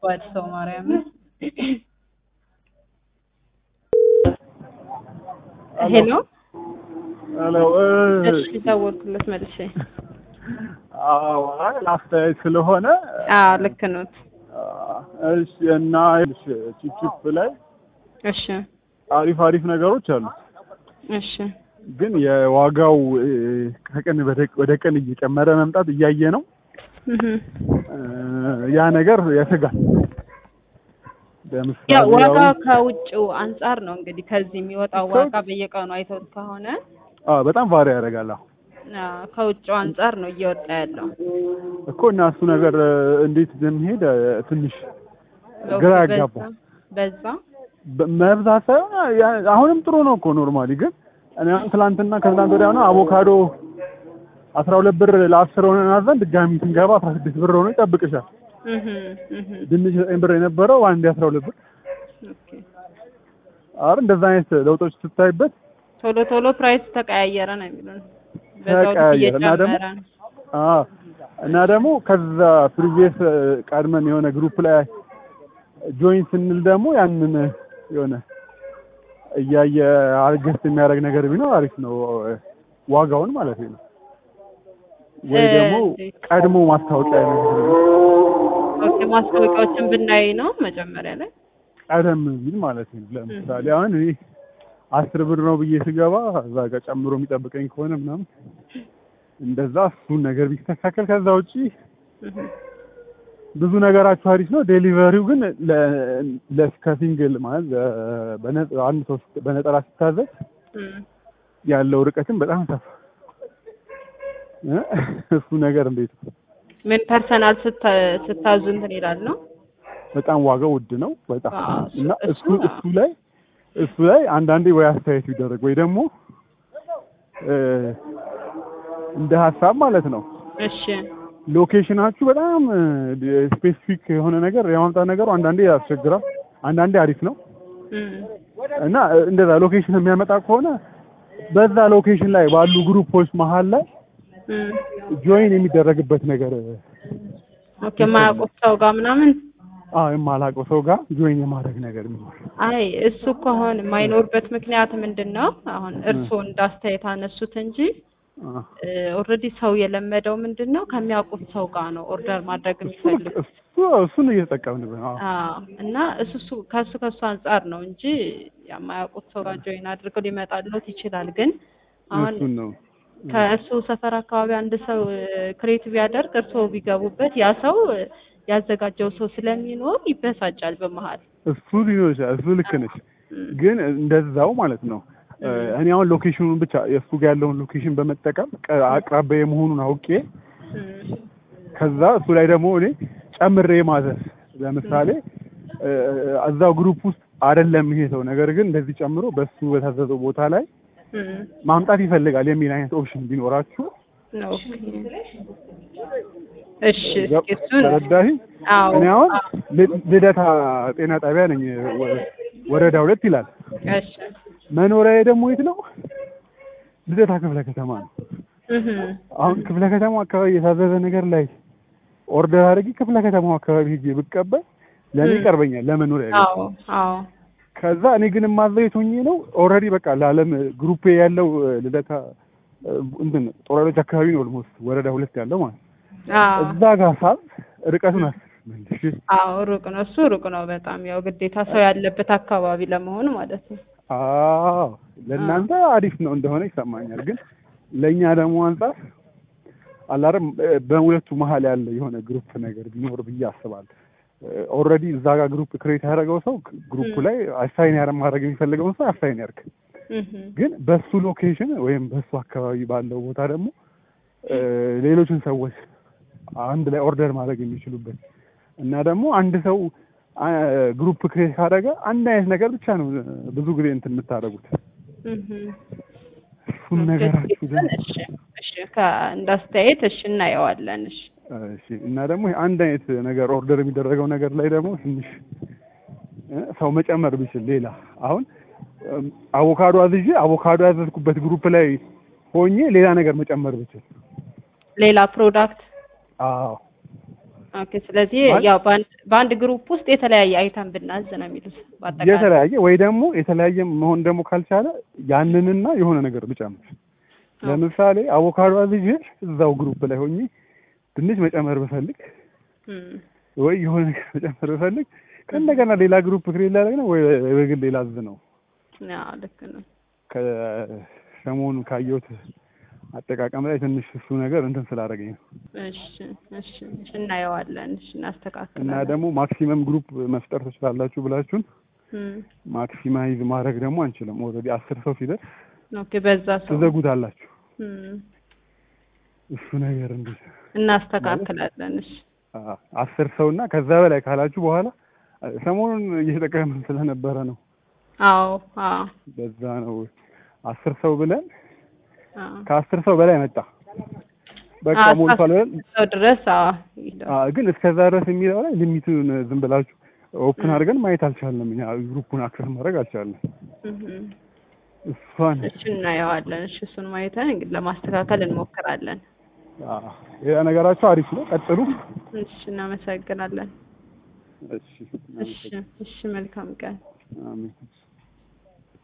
ከባድ ሰው ማርያምን ሄሎ ሄሎ እሺ ደወልኩለት መልሼ አዎ አይ አስተያየት ስለሆነ አዎ ልክ ኖት እሺ እና እሺ ቺፕ ላይ እሺ አሪፍ አሪፍ ነገሮች አሉ እሺ ግን የዋጋው እ፣ ከቀን ወደ- ወደ ቀን እየጨመረ መምጣት እያየ ነው እህ እ፣ ያ ነገር ያሰጋል ለምሳሌ ያው ዋጋ አሁን- ከውጭው አንጻር ነው እንግዲህ ከዚህ የሚወጣው ዋጋ በየቀኑ አይተውት ከሆነ አዎ በጣም ቫሪ ያደርጋል አዎ አዎ፣ ከውጭው አንጻር ነው እየወጣ ያለው እኮ እና እሱ ነገር እ፣ እንዴት እንደሚሄድ እ፣ ትንሽ ግራ በዛ ያጋባል በዛ በ- መብዛት ሳይሆን ያ- አሁንም ጥሩ ነው እኮ ኖርማሊ ግን እኔ አሁን ትላንትና ከትላንት ወዲያ ነው አቮካዶ አስራ ሁለት ብር ለአስር ሆነ አዘን ድጋሚ ስንገባ አስራ ስድስት ብር ሆኖ ይጠብቅሻል እህ እህ ድንች ዘጠኝ ብር የነበረው አንድ አስራ ሁለት ብር ኦኬ አረ እንደዛ አይነት ለውጦች ስታይበት ቶሎ ቶሎ ፕራይስ ተቀያየረ ነው የሚሉን በዛው ልክ ተቀያየረ እና ደግሞ እየጨመረ ነው አ እና ደግሞ ከዛ ፕሪቪየስ ቀድመን የሆነ ግሩፕ ላይ ጆይን ስንል ደግሞ ያንን የሆነ እያየ አርገስት የሚያደርግ ነገር ቢኖር አሪፍ ነው ዋጋውን ማለት ነው ወይ ደግሞ እ፣ ቀድሞ ማስታወቂያ ነገር ኦኬ ማስታወቂያዎችን ብናይ ነው መጀመሪያ ላይ ቀደም ቢል ማለት ነው ለምሳሌ አሁን እኔ አስር ብር ነው ብዬ ስገባ እዛ ጋር ጨምሮ የሚጠብቀኝ ከሆነ ምናምን እንደዛ እሱን ነገር ቢስተካከል ከዛ ውጪ እህ ብዙ ነገራችሁ አሪፍ ነው። ዴሊቨሪው ግን ለ- ከሲንግል ማለት ለ- በነ- አንድ ሰው ስት- በነጠላ ሲታዘዝ እም ያለው ርቀትም በጣም ሰፋ እ? እሱ ነገር እንዴት ነው? ምን ፐርሰናል ስታ- ስታዙ እንትን ይላል ነው በጣም ዋጋው ውድ ነው በጣም አዎ፣ እና እሱ- እሱ እሱ ላይ እሱ ላይ አንዳንዴ ወይ አስተያየት ቢደረግ ወይ ደግሞ እ፣ እንደ ሀሳብ ማለት ነው እሺ ሎኬሽናችሁ በጣም ስፔሲፊክ የሆነ ነገር የማምጣት ነገሩ አንዳንዴ ያስቸግራል፣ አንዳንዴ አሪፍ ነው እም እና እንደዛ ሎኬሽን የሚያመጣ ከሆነ በዛ ሎኬሽን ላይ ባሉ ግሩፖች መሀል ላይ እም ጆይን የሚደረግበት ነገር ኦኬ የማያውቁት ሰው ጋር ምናምን አዎ የማላውቀው ሰው ጋር ጆይን የማድረግ ነገር ቢኖር አይ እሱ ከሆነ የማይኖርበት ምክንያት ምንድን ነው? አሁን እርስዎ እንዳስተያየት አነሱት እንጂ አ፣ ኦልሬዲ ሰው የለመደው ምንድን ነው ከሚያውቁት ሰው ጋር ነው ኦርደር ማድረግ እሱ የሚፈልግ እሱ እሱን እየተጠቀምንበት ነው። አዎ አዎ እና እሱ እሱ ከሱ ከሱ አንጻር ነው እንጂ የማያውቁት ሰው ጋር ጆይን አድርገው ሊመጣለት ይችላል። ግን አሁን እሱን ነው ከእሱ ሰፈር አካባቢ አንድ ሰው ክሬት ቢያደርግ እርስዎ ቢገቡበት ያ ሰው እ፣ ያዘጋጀው ሰው ስለሚኖር ይበሳጫል በመሀል እሱ ሊኖር ይችላል። እሱ ልክ ነሽ። እም፣ ግን እንደዛው ማለት ነው እ፣ እኔ አሁን ሎኬሽኑን ብቻ የእሱ ጋር ያለውን ሎኬሽን በመጠቀም ቀ- አቅራቢያ መሆኑን አውቄ እም፣ ከዛ እሱ ላይ ደግሞ እኔ ጨምሬ ማዘዝ ለምሳሌ እ፣ እዛው ግሩፕ ውስጥ አይደለም ይሄ ሰው ነገር ግን እንደዚህ ጨምሮ በሱ በታዘዘው ቦታ ላይ እም፣ ማምጣት ይፈልጋል የሚል አይነት ኦፕሽን ቢኖራችሁ ኦኬ እሺ እስኪ እሱን ተረዳሽ? አዎ እኔ አሁን አዎ፣ ል- ልደታ ጤና ጣቢያ ነኝ ወ- ወረዳ ሁለት ይላል። እሺ መኖሪያዬ ደግሞ የት ነው? ልደታ ክፍለ ከተማ ነው። እህ አሁን ክፍለ ከተማ አካባቢ የታዘዘ ነገር ላይ ኦርደር አድርጌ ክፍለ ከተማው አካባቢ ሄጄ ብቀበል ለእኔ እም። ይቀርበኛል ለመኖሪያ ቤት። አዎ አዎ ከዛ እኔ ግን የማዘው የት ሆኜ ነው? ኦልሬዲ በቃ ለዓለም ግሩፕ ያለው እ፣ ልደታ እ፣ እንትን ጦር ኃይሎች አካባቢ ነው ኦልሞስት ወረዳ ሁለት ያለው ማለት ነው። አዎ እዛ ጋር ሳብ ርቀቱን አስብ መልሽ አዎ ሩቅ ነው እሱ ሩቅ ነው በጣም ያው ግዴታ ሰው ያለበት አካባቢ ለመሆኑ ማለት ነው። አዎ ለእናንተ አሪፍ ነው እንደሆነ ይሰማኛል። ግን ለእኛ ደግሞ አንጻር አላረም በሁለቱ መሀል ያለ የሆነ ግሩፕ ነገር ቢኖር ብዬ አስባለሁ። ኦልሬዲ እዛ ጋር ግሩፕ ክሬት ያደረገው ሰው ግሩፕ ላይ አሳይን ያረ ማድረግ የሚፈልገውን ሰው አሳይን ያርግ። እህ ግን በሱ ሎኬሽን ወይም በሱ አካባቢ ባለው ቦታ ደግሞ እ፣ ሌሎችን ሰዎች አንድ ላይ ኦርደር ማድረግ የሚችሉበት እና ደግሞ አንድ ሰው አ፣ ግሩፕ ክሬት ካደረገ አንድ አይነት ነገር ብቻ ነው ብዙ ጊዜ እንትን የምታደርጉት። እህ እሱን ነገራችሁ ደግሞ እሺ እሺ ከእንዳስተያየት እሺ እናየዋለን። እሺ እሺ እና ደግሞ ይሄ አንድ አይነት ነገር ኦርደር የሚደረገው ነገር ላይ ደግሞ ትንሽ እ፣ ሰው መጨመር ቢችል ሌላ አሁን እም፣ አቮካዶ አዝዤ አቮካዶ ያዘዝኩበት ግሩፕ ላይ ሆኜ ሌላ ነገር መጨመር ብችል ሌላ ፕሮዳክት አዎ ኦኬ ስለዚህ ማለት- ያው በአንድ በአንድ ግሩፕ ውስጥ የተለያየ አይተም ብናዝ ነው የሚሉት በአጠቃላይ የተለያየ ወይ ደግሞ የተለያየ መሆን ደግሞ ካልቻለ ያንንና የሆነ ነገር ብጨምር ለምሳሌ አቮካዶ አዝዤ እዛው ግሩፕ ላይ ሆኜ ድንች መጨመር ብፈልግ እም፣ ወይ የሆነ ነገር መጨመር ብፈልግ ከእንደገና ሌላ ግሩፕ ክሬት ላደርግ ነው ወይ በግል ሌላ አዝ ነው አዎ ልክ ነው ከሰሞኑ ካየሁት አጠቃቀም ላይ ትንሽ እሱ ነገር እንትን ስላደረገኝ ነው እሺ እሺ እሺ እናየዋለን እሺ እና እናስተካክላለን ደግሞ ማክሲመም ግሩፕ መፍጠር ትችላላችሁ ብላችሁን እም፣ ማክሲማይዝ ማድረግ ደግሞ አንችልም ኦልሬዲ አስር ሰው ሲደርስ ኦኬ በዛ ሰው ትዘጉታላችሁ እም፣ እሱ ነገር እንዴት እናስተካክላለን እሺ አ- አስር ሰው እና ከዛ በላይ ካላችሁ በኋላ አ- ሰሞኑን እየተጠቀምን ስለነበረ ነው አዎ አዎ በዛ ነው አስር ሰው ብለን አዎ ከአስር ሰው በላይ መጣ በቃ አዎ፣ ሞልቷል ብለን ሰው ድረስ አዎ ይሄዳል። አ፣ ግን እስከዛ ድረስ የሚለው ላይ ሊሚቱን ዝም ብላችሁ ኦፕን አድርገን ማየት አልቻልንም እኛ ግሩፑን አክሰስ ማድረግ አልቻልንም እም፣ እሷን እሺ እናየዋለን እሺ እሱን ማየተን እንግዲህ ለማስተካከል እንሞክራለን አ፣ ሌላ ነገራቸው አሪፍ ነው ቀጥሉ እሺ እናመሰግናለን እሺ እሺ እሺ መልካም ቀን አሜን